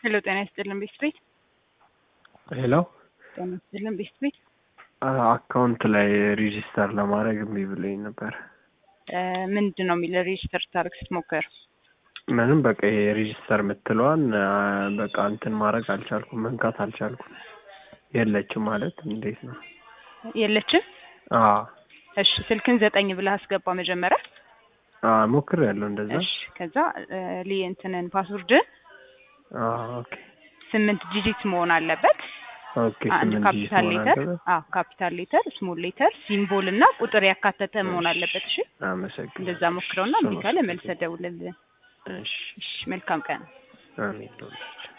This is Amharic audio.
ሄሎ ጤና ይስጥልን ቤስት ቤት ሄሎ ጤና ይስጥልን ቤስት ቤት አካውንት ላይ ሬጂስተር ለማድረግ እምቢ ብሎኝ ነበር። ምንድን ነው የሚል ሬጅስተር ታርግ ስትሞክር ምንም በቃ ይሄ ሬጂስተር የምትለዋን በቃ እንትን ማድረግ አልቻልኩም፣ መንካት አልቻልኩም። የለችም ማለት እንዴት ነው? የለችም። አዎ እሺ ስልክን ዘጠኝ ብለህ አስገባ መጀመሪያ። ሞክር ያለው እንደዛ። እሺ ከዛ ሊ እንትንን ፓስወርድን ኦኬ ስምንት ዲጂት መሆን አለበት። ኦኬ አንድ ስምንት ዲጂት ካፒታል መሆን ሌተር አለበት። አዎ ካፒታል ሌተር፣ ስሞል ሌተር፣ ሲምቦል እና ቁጥር ያካተተ መሆን አለበት። እሺ አመሰግናለሁ። እንደዛ ሞክረውና እምቢ ካለ መልሰህ ደውልልን። እሺ እሺ መልካም ቀን። አሜን።